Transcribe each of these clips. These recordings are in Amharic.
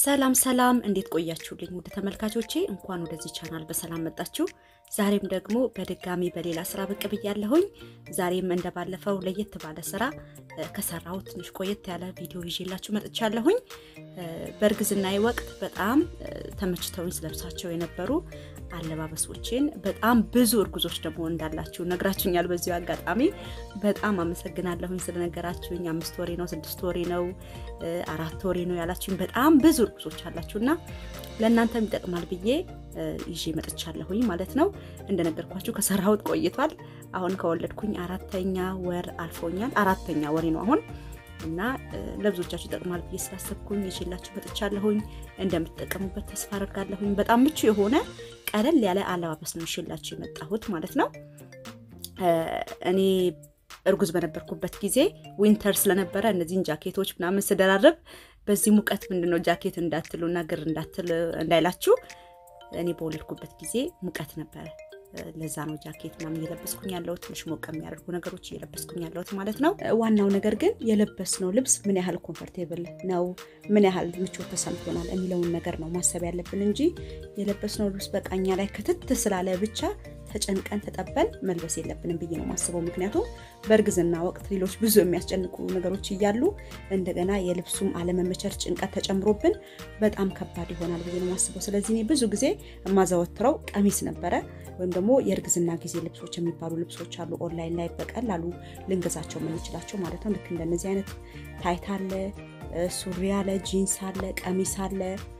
ሰላም ሰላም፣ እንዴት ቆያችሁልኝ ውድ ተመልካቾቼ? እንኳን ወደዚህ ቻናል በሰላም መጣችሁ። ዛሬም ደግሞ በድጋሚ በሌላ ስራ ብቅ ብያለሁኝ። ዛሬም እንደባለፈው ለየት ባለ ስራ ከሰራው ትንሽ ቆየት ያለ ቪዲዮ ይዤላችሁ መጥቻለሁኝ። በእርግዝናዬ ወቅት በጣም ተመችተውኝ ስለብሳቸው የነበሩ አለባበሶችን በጣም ብዙ እርጉዞች ደግሞ እንዳላችሁ ነግራችሁኛል። በዚሁ አጋጣሚ በጣም አመሰግናለሁኝ ስለነገራችሁኝ። አምስት ወሬ ነው ስድስት ወሬ ነው አራት ወሬ ነው ያላችሁኝ በጣም ብዙ እርጉዞች አላችሁ እና ለእናንተም ይጠቅማል ብዬ ይዤ መጥቻለሁኝ ማለት ነው። እንደነገርኳችሁ ከሰራሁት ቆይቷል። አሁን ከወለድኩኝ አራተኛ ወር አልፎኛል። አራተኛ ወሬ ነው አሁን እና ለብዙዎቻችሁ ይጠቅማል ብዬ ስላሰብኩኝ ይዤላችሁ መጥቻለሁኝ። እንደምትጠቀሙበት ተስፋ አደርጋለሁኝ። በጣም ምቹ የሆነ ቀለል ያለ አለባበስ ነው ይዤላችሁ የመጣሁት ማለት ነው። እኔ እርጉዝ በነበርኩበት ጊዜ ዊንተር ስለነበረ እነዚህን ጃኬቶች ምናምን ስደራረብ በዚህ ሙቀት ምንድን ነው ጃኬት እንዳትሉ እና ግር እንዳትል እንዳይላችሁ እኔ በወለድኩበት ጊዜ ሙቀት ነበረ። ለዛ ነው ጃኬት ምናምን እየለበስኩኝ ያለሁት ትንሽ ሞቅ የሚያደርጉ ነገሮች እየለበስኩኝ ያለሁት ማለት ነው። ዋናው ነገር ግን የለበስነው ልብስ ምን ያህል ኮምፈርቴብል ነው፣ ምን ያህል ምቾት ተሰምቶናል የሚለውን ነገር ነው ማሰብ ያለብን እንጂ የለበስነው ልብስ በቃኛ ላይ ክትት ስላለ ብቻ ተጨንቀን ተጠበን መልበስ የለብንም ብዬ ነው ማስበው። ምክንያቱም በእርግዝና ወቅት ሌሎች ብዙ የሚያስጨንቁ ነገሮች እያሉ እንደገና የልብሱም አለመመቸር ጭንቀት ተጨምሮብን በጣም ከባድ ይሆናል ብዬ ነው ማስበው። ስለዚህ እኔ ብዙ ጊዜ የማዘወትረው ቀሚስ ነበረ ወይም ደግሞ የእርግዝና ጊዜ ልብሶች የሚባሉ ልብሶች አሉ ኦንላይን ላይ በቀላሉ ልንገዛቸው የምንችላቸው ማለት ነው። ልክ እንደነዚህ አይነት ታይት አለ፣ ሱሪ አለ፣ ጂንስ አለ፣ ቀሚስ አለ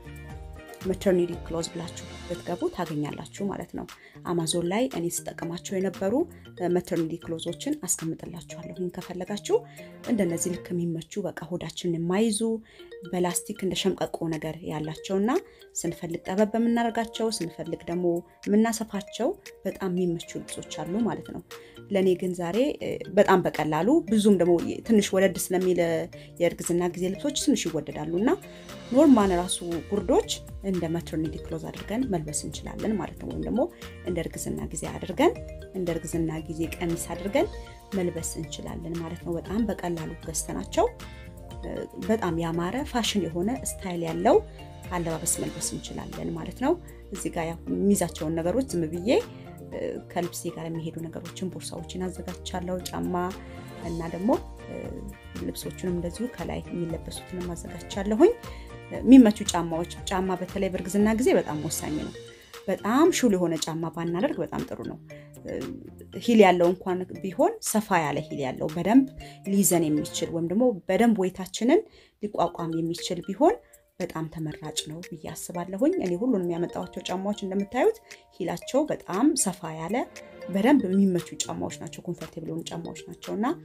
መተርኒቲ ክሎዝ ብላችሁ ብትገቡ ታገኛላችሁ ማለት ነው። አማዞን ላይ እኔ ስጠቀማቸው የነበሩ መተርኒቲ ክሎዞችን አስቀምጥላችኋለሁ ከፈለጋችሁ። እንደነዚህ ልክ የሚመቹ በቃ ሆዳችንን የማይዙ በላስቲክ እንደ ሸምቀቆ ነገር ያላቸውና ስንፈልግ ጠበብ በምናደርጋቸው ስንፈልግ ደግሞ የምናሰፋቸው በጣም የሚመቹ ልብሶች አሉ ማለት ነው። ለእኔ ግን ዛሬ በጣም በቀላሉ ብዙም ደግሞ ትንሽ ወደድ ስለሚል የእርግዝና ጊዜ ልብሶች ትንሽ ይወደዳሉ እና ኖርማል ራሱ ጉርዶች እንደ መተርኒቲ ክሎዝ አድርገን መልበስ እንችላለን ማለት ነው። ወይም ደግሞ እንደ እርግዝና ጊዜ አድርገን እንደ እርግዝና ጊዜ ቀሚስ አድርገን መልበስ እንችላለን ማለት ነው። በጣም በቀላሉ ገዝተናቸው በጣም ያማረ ፋሽን የሆነ ስታይል ያለው አለባበስ መልበስ እንችላለን ማለት ነው። እዚህ ጋር የሚይዛቸውን ነገሮች ዝም ብዬ ከልብሴ ጋር የሚሄዱ ነገሮችን ቦርሳዎችን አዘጋጅቻለሁ። ጫማ እና ደግሞ ልብሶቹንም እንደዚሁ ከላይ የሚለበሱትንም አዘጋጅቻለሁኝ። የሚመቹ ጫማዎች ጫማ በተለይ በእርግዝና ጊዜ በጣም ወሳኝ ነው። በጣም ሹል የሆነ ጫማ ባናደርግ በጣም ጥሩ ነው። ሂል ያለው እንኳን ቢሆን ሰፋ ያለ ሂል ያለው በደንብ ሊይዘን የሚችል ወይም ደግሞ በደንብ ወይታችንን ሊቋቋም የሚችል ቢሆን በጣም ተመራጭ ነው ብዬ አስባለሁኝ። እኔ ሁሉንም ያመጣኋቸው ጫማዎች እንደምታዩት ሂላቸው በጣም ሰፋ ያለ በደንብ የሚመቹ ጫማዎች ናቸው። ኮንፈርቴብል የሆኑ ጫማዎች ናቸው እና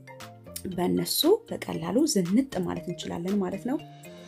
በእነሱ በቀላሉ ዝንጥ ማለት እንችላለን ማለት ነው።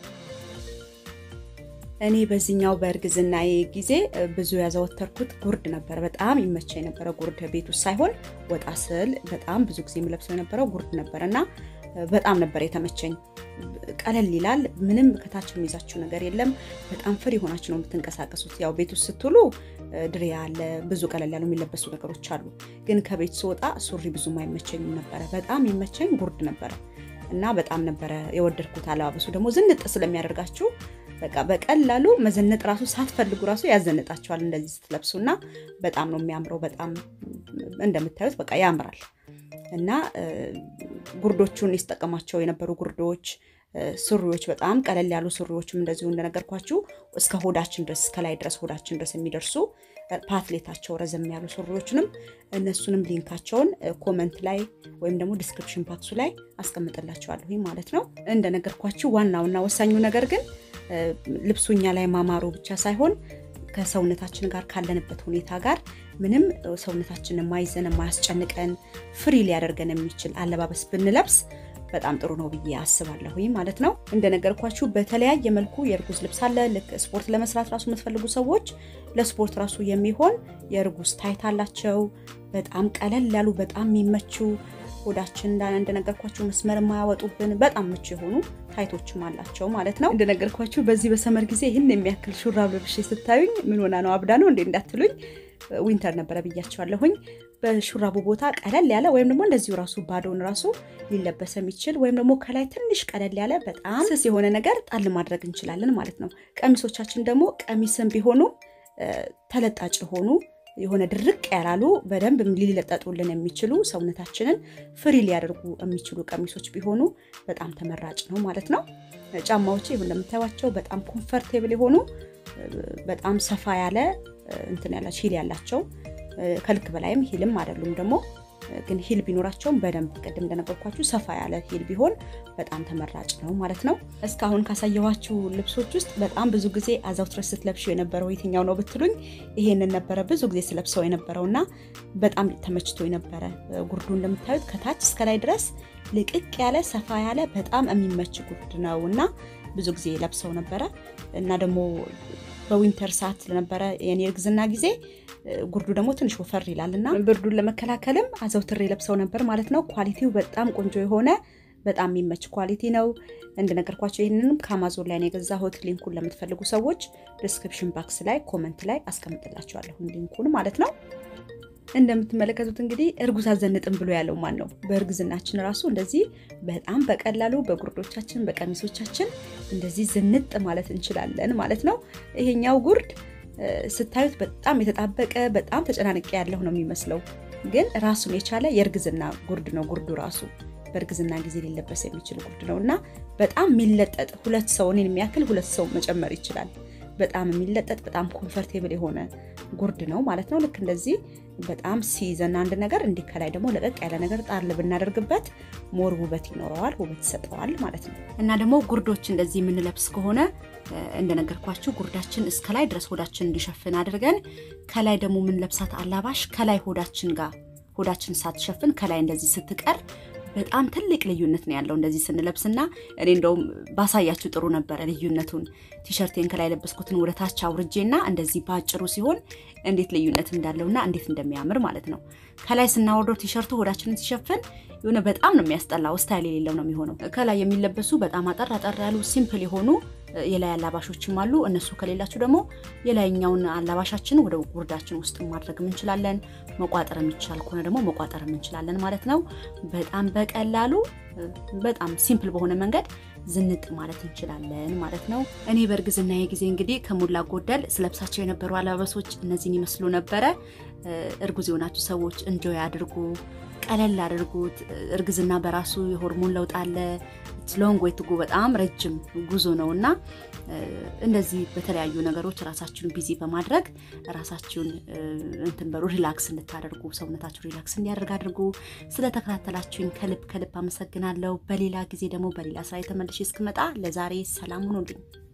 እኔ በዚህኛው በእርግዝናዬ ጊዜ ብዙ ያዘወተርኩት ጉርድ ነበረ። በጣም ይመቻ የነበረ ጉርድ ቤት ውስጥ ሳይሆን ወጣ ስል በጣም ብዙ ጊዜ የምለብሰው የነበረው ጉርድ ነበረ እና በጣም ነበር የተመቸኝ። ቀለል ይላል። ምንም ከታች የሚይዛችሁ ነገር የለም። በጣም ፍሪ ሆናችሁ ነው የምትንቀሳቀሱት። ያው ቤት ውስጥ ስትውሉ ድሪያ አለ፣ ብዙ ቀለል ያሉ የሚለበሱ ነገሮች አሉ። ግን ከቤት ስወጣ ሱሪ ብዙም አይመቸኝም ነበረ። በጣም የሚመቸኝ ጉርድ ነበረ እና በጣም ነበረ የወደድኩት። አለባበሱ ደግሞ ዝንጥ ስለሚያደርጋችሁ በቃ በቀላሉ መዘነጥ ራሱ ሳትፈልጉ ራሱ ያዘንጣቸዋል እንደዚህ ስትለብሱ እና በጣም ነው የሚያምረው። በጣም እንደምታዩት በቃ ያምራል እና ጉርዶቹን ይስጠቀማቸው የነበሩ ጉርዶች፣ ሱሪዎች በጣም ቀለል ያሉ ሱሪዎችም እንደዚሁ እንደነገርኳችሁ እስከ ሆዳችን ድረስ እስከ ላይ ድረስ ሆዳችን ድረስ የሚደርሱ ፓትሌታቸው ረዘም ያሉ ሱሪዎችንም እነሱንም ሊንካቸውን ኮመንት ላይ ወይም ደግሞ ዲስክሪፕሽን ባክሱ ላይ አስቀምጥላቸዋለሁ ማለት ነው። እንደነገርኳችሁ ዋናውና ወሳኙ ነገር ግን ልብሱ እኛ ላይ ማማሩ ብቻ ሳይሆን ከሰውነታችን ጋር ካለንበት ሁኔታ ጋር ምንም ሰውነታችን የማይዘን የማያስጨንቀን ፍሪ ሊያደርገን የሚችል አለባበስ ብንለብስ በጣም ጥሩ ነው ብዬ አስባለሁ ማለት ነው። እንደነገርኳችሁ በተለያየ መልኩ የእርጉዝ ልብስ አለ። ልክ ስፖርት ለመስራት ራሱ የምትፈልጉ ሰዎች ለስፖርት ራሱ የሚሆን የእርጉዝ ታይት አላቸው። በጣም ቀለል ያሉ በጣም የሚመቹ ሆዳችን እንደነገርኳችሁ መስመር የማያወጡብን በጣም ምቹ የሆኑ ታይቶችም አላቸው ማለት ነው። እንደነገርኳችሁ በዚህ በሰመር ጊዜ ይህን የሚያክል ሹራብ ለብሼ ስታዩኝ ምን ሆና ነው አብዳ ነው እንዴ እንዳትሉኝ ዊንተር ነበረ ብያቸዋለሁኝ። በሹራቡ ቦታ ቀለል ያለ ወይም ደግሞ እንደዚሁ ራሱ ባዶን ራሱ ሊለበስ የሚችል ወይም ደግሞ ከላይ ትንሽ ቀለል ያለ በጣም ስስ የሆነ ነገር ጣል ማድረግ እንችላለን ማለት ነው። ቀሚሶቻችን ደግሞ ቀሚስም ቢሆኑ ተለጣጭ የሆኑ የሆነ ድርቅ ያላሉ በደንብ ሊለጠጡልን የሚችሉ ሰውነታችንን ፍሪ ሊያደርጉ የሚችሉ ቀሚሶች ቢሆኑ በጣም ተመራጭ ነው ማለት ነው። ጫማዎቼ ይሁን እንደምታዩቸው በጣም ኮምፈርቴብል የሆኑ በጣም ሰፋ ያለ እንትን ያላ ሂል ያላቸው ከልክ በላይም ሂልም አይደሉም ደግሞ ግን ሂል ቢኖራቸውም በደንብ ቅድም እንደነገርኳችሁ ሰፋ ያለ ሂል ቢሆን በጣም ተመራጭ ነው ማለት ነው። እስካሁን ካሳየኋችሁ ልብሶች ውስጥ በጣም ብዙ ጊዜ አዘውትረሽ ስትለብሺው የነበረው የትኛው ነው ብትሉኝ ይሄንን ነበረ ብዙ ጊዜ ስለብሰው የነበረው እና በጣም ተመችቶ የነበረ ጉርዱ እንደምታዩት ከታች እስከ ላይ ድረስ ልቅቅ ያለ ሰፋ ያለ በጣም የሚመች ጉርድ ነው እና ብዙ ጊዜ ለብሰው ነበረ እና ደግሞ በዊንተር ሰዓት ስለነበረ የኔ እርግዝና ጊዜ ጉርዱ ደግሞ ትንሽ ወፈር ይላል እና ብርዱን ለመከላከልም አዘውትሬ ለብሰው ነበር ማለት ነው። ኳሊቲው በጣም ቆንጆ የሆነ በጣም የሚመች ኳሊቲ ነው። እንደነገርኳቸው ይህንንም ከአማዞን ላይ ነው የገዛሁት። ሊንኩን ለምትፈልጉ ሰዎች ዲስክሪፕሽን ባክስ ላይ ኮመንት ላይ አስቀምጥላቸዋለሁ ሊንኩን ማለት ነው። እንደምትመለከቱት እንግዲህ እርጉዝ አዘንጥም ብሎ ያለው ማን ነው? በእርግዝናችን ራሱ እንደዚህ በጣም በቀላሉ በጉርዶቻችን በቀሚሶቻችን እንደዚህ ዝንጥ ማለት እንችላለን ማለት ነው። ይሄኛው ጉርድ ስታዩት በጣም የተጣበቀ በጣም ተጨናንቄ ያለሁ ነው የሚመስለው፣ ግን ራሱን የቻለ የእርግዝና ጉርድ ነው። ጉርዱ ራሱ በእርግዝና ጊዜ ሊለበስ የሚችል ጉርድ ነው እና በጣም የሚለጠጥ ሁለት ሰው እኔን የሚያክል ሁለት ሰው መጨመር ይችላል። በጣም የሚለጠጥ በጣም ኮምፈርቴብል የሆነ ጉርድ ነው ማለት ነው። ልክ እንደዚህ በጣም ሲይዘን አንድ ነገር እንዲህ ከላይ ደግሞ ለቀቅ ያለ ነገር ጣል ብናደርግበት ሞር ውበት ይኖረዋል፣ ውበት ይሰጠዋል ማለት ነው። እና ደግሞ ጉርዶች እንደዚህ የምንለብስ ከሆነ እንደነገርኳችሁ ጉርዳችን እስከ ላይ ድረስ ሆዳችን እንዲሸፍን አድርገን ከላይ ደግሞ የምንለብሳት አላባሽ ከላይ ሆዳችን ጋር ሆዳችን ሳትሸፍን ከላይ እንደዚህ ስትቀር በጣም ትልቅ ልዩነት ነው ያለው እንደዚህ ስንለብስና እኔ እንደውም ባሳያችሁ ጥሩ ነበረ ልዩነቱን ቲሸርቴን ከላይ የለበስኩትን ወደ ታች አውርጄና እንደዚህ በአጭሩ ሲሆን እንዴት ልዩነት እንዳለውና እንዴት እንደሚያምር ማለት ነው ከላይ ስናወርደው ቲሸርቱ ሆዳችንን ሲሸፍን የሆነ በጣም ነው የሚያስጠላው ስታይል የሌለው ነው የሚሆነው ከላይ የሚለበሱ በጣም አጠር አጠር ያሉ ሲምፕል የሆኑ የላይ አላባሾችም አሉ እነሱ ከሌላችሁ ደግሞ የላይኛውን አላባሻችን ወደ ጉርዳችን ውስጥ ማድረግ እንችላለን መቋጠር የሚቻል ከሆነ ደግሞ መቋጠር እንችላለን ማለት ነው በጣም በቀላሉ በጣም ሲምፕል በሆነ መንገድ ዝንጥ ማለት እንችላለን ማለት ነው እኔ በእርግዝና ጊዜ እንግዲህ ከሞላ ጎደል ስለብሳቸው የነበሩ አለባበሶች እነዚህን ይመስሉ ነበረ እርጉዝ የሆናችሁ ሰዎች እንጆይ አድርጉ ቀለል አድርጉት እርግዝና በራሱ የሆርሞን ለውጥ አለ ሎንግ ወይ ትጎ በጣም ረጅም ጉዞ ነው እና እንደዚህ በተለያዩ ነገሮች ራሳችሁን ቢዚ በማድረግ ራሳችሁን እንትን በሩ ሪላክስ እንድታደርጉ ሰውነታችሁ ሪላክስ እንዲያደርግ አድርጉ ስለተከታተላችሁኝ ከልብ ከልብ አመሰግናለሁ በሌላ ጊዜ ደግሞ በሌላ ስራ የተመልሼ እስክመጣ ለዛሬ ሰላም ሁኑልኝ